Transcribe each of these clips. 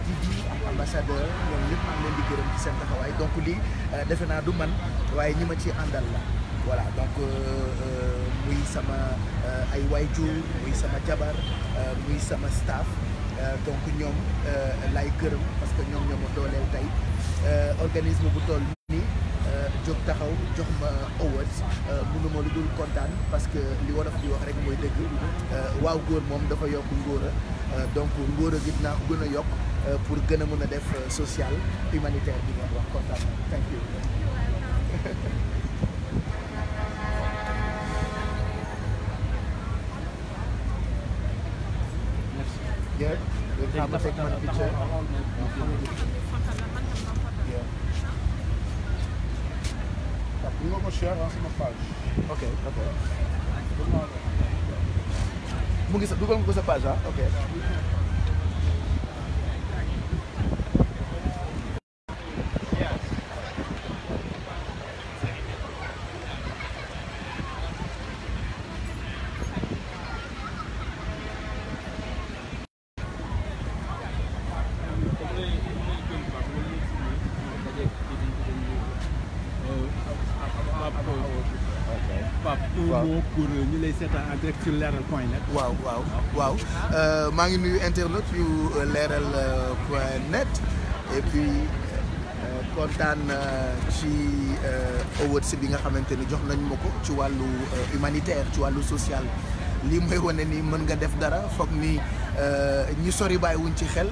TV ak ambassadeur ñoom ñëpp maa ngi leen di gërëm ci seen taxawaay donc lii defe naa du man waaye ñi ma ci àndal la voilà donc muy sama ay waajur muy sama jabar muy sama staff donc ñoom lay gërëm parce que ñoom ñoo ma dooleel tey organisme bu toll nii jóg taxaw jox ma awards mënuma lu dul kontaan parce que li wolof di wax rek mooy dëgg waaw góor moom dafa yokk ngóora donc ngóora gi dinaa ko gën a yokk pour gën a mën a def social humanitaire bi ngeen wax kontaan na thank you Yeah, we'll have a take one picture. Yeah. bu nga ko share ah sama page. ok ok mu ngi sa dugal nga ko sa page ah ok Pape un Waaw. mot pour ñu lay seetaan en direct sur leeral point net. waaw waaw waaw Euh, maa ngi nuyu internet yu euh, leeral euh, point net et puis euh, kontaan euh, ci euh, awards bi nga xamante ni jox nañ ma ko ci wàllu euh, humanitaire ci wàllu social lii mooy wane ni mën nga def dara foog ni euh, ñi sori bàyyiwuñ ci xel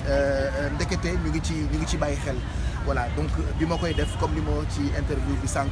euh, ndekete ñu ngi ci ñu ngi ci bàyyi xel voilà donc bi ma koy def comme li ma ci interview bi sànq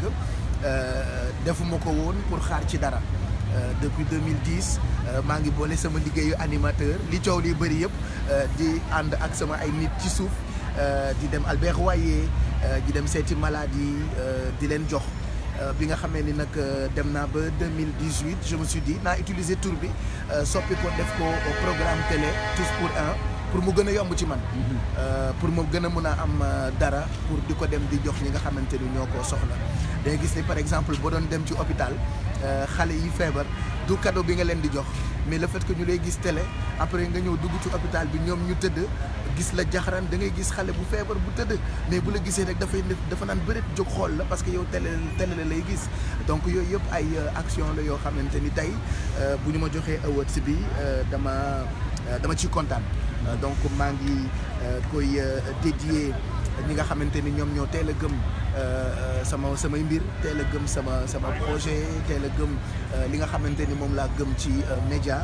euh, defuma ko woon pour xaar ci dara Euh, depuis 2010 euh, maa ngi boole sama liggéeyu animateur li coow li bëri yëpp euh, di ànd ak sama ay nit ci suuf euh, di dem Albert Royer euh, di dem seeti maladie euh, di leen jox Euh, bi nga xamee ni nag euh, dem naa ba 2018 je me suis dit naa utiliser tour bi euh, soppi ko def ko au programme télé tous pour un pour mu gën a yomb ci man Euh, pour mu gën a mën a am euh, dara pour di ko dem di jox ñi nga xamante ni ñoo ko soxla day gis ni par exemple boo doon dem ci hôpital euh, xale yi feebar du cadeau bi nga leen di jox mais le fait que ñu lay gis télé après nga ñëw dugg ci hôpital bi ñoom ñu tëdd gis la jaxaran da ngay gis xale bu feebar bu tëdd mais bu la gisee rek dafay def dafa naan bëreet jóg xool la parce que yow télé télé la lay gis donc yooyu yëpp ay euh, action la yoo xamante ni tey euh, bu ñu ma joxee awards bi euh, dama euh, dama ciy kontaan Euh, donc maa ngi euh, koy euh, dédié ñi nga xamante ni ñoom ñoo teel a gëm euh, euh, sama samay mbir teel a gëm sama sama projet teel a gëm euh, li nga xamante ni moom laa gëm ci euh, média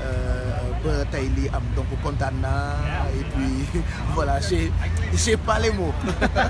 euh, ba tey lii am donc kontaan naa et puis voilà j'ai j'ai pas les mots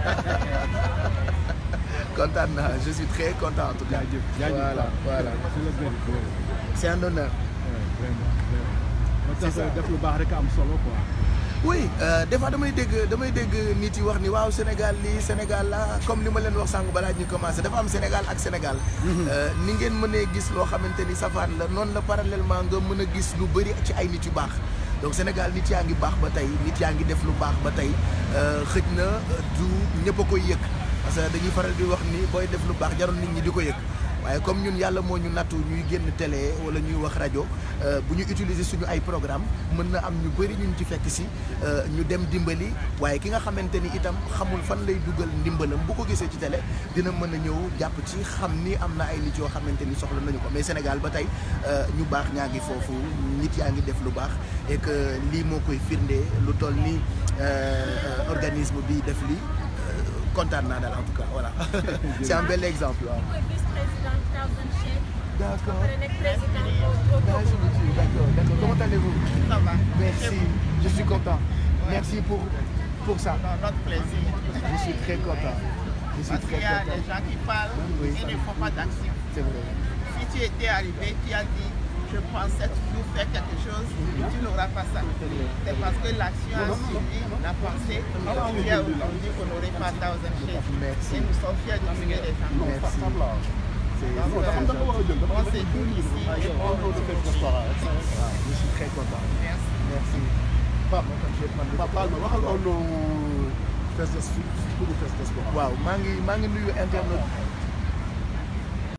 kontaan naa je suis très content en tout cas. jaajëf jaajëf voilà voilà c'est le bien c'est un honneur. vraiment vraiment. moo tax C'est ça. def lu baax rek am solo quoi. oui euh, des fois damay dégg damay dégg nit yi wax ni waaw Sénégal lii Sénégal la comme li ma leen wax sànq balaa ñu commencé dafa am Sénégal ak Sénégal. Euh, ni ngeen mënee gis loo xamante ni safaan la noonu la parallèlement nga mën a gis lu bëri ci ay nit yu baax. donc Sénégal nit yaa ngi baax ba tey nit yaa ngi def lu baax ba tey euh, xëj na euh, du ñëpp a koy yëg parce que dañuy faral di wax ni booy def lu baax jarul nit ñi di ko yëg. waaye comme ñun yàlla moo ñu nattu ñuy génn télé wala ñuy wax rajo euh, bu ñu utiliser suñu ay programme mën na am ñu bëri ñu ci fekk si euh, ñu dem dimbali waaye ki nga xamante ni itam xamul fan lay dugal ndimbalam bu ko gisee ci télé dina mën a ñëw jàpp ci xam ni am na ay nit yoo xamante ni soxla nañu ko mais Sénégal ba tey euh, ñu baax ñaa ngi foofu nit yaa ngi def lu baax et que lii moo koy firnde lu toll ni euh, organisme bi def lii euh, kontaan naa daal en tout cas voilà c'est un bel exemple waaw. mooy vice-président Thousand Shade. D'accord. ba pare nekk président au au Merci Togo. beaucoup. D'accord, d'accord. Comment allez-vous Ça va. Merci, je suis content. Merci pour, pour ça. Dans notre plaisir. Je suis très content. Je suis Parce très qu'il y a content. des gens qui parlent Oui. et ne font pas d'action. C'est vrai. Si tu étais arrivé, tu as dit je pensais toujours faire quelque chose, tu n'auras pas ça. C'est parce que l'action a suivi la pensée qui a aujourd'hui qu'on n'aurait pas Thousand Shades. Merci. Et nous sommes fiers de tuer les gens. Merci. C'est Donc, c'est euh, très gentil. on séjourne ici et on nous Waaw, Je suis très content. Merci. Merci. Pape, je vais prendre le Papa ma waxal au nom Fest de pour Fest de Sport. waaw maa ngi maa ngi nuyu internet